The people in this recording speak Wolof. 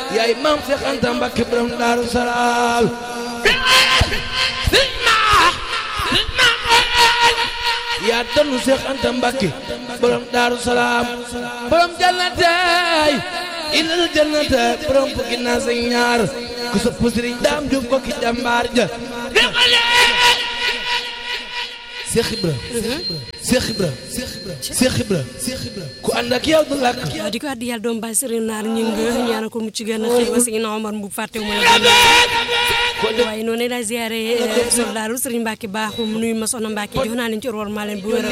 yaay maam Seex Anta Mbàkke borom Daaru Salaam yaa danu Seex Anta Mbàkke borom Daaru Salaam borom jannatay ilal jannata borom fukki naas ak ñaar ku sopp Sëriñ Daam Jóob ko ki jàmbaar ja Seex Ibra Seex Ibra Seex Ibra ku ànd ak yow du làkk waaw di ko addi yàlla doom baay sëriñ naar ñu ngi ñaanal ko mucc gën a xëy ba si na Omar bu fàtte mu la waaye noonu la ziare soldaaru sëriñ Mbacke baaxum nuyu ma soxna Mbacke jox naa leen ci war maa leen bu wér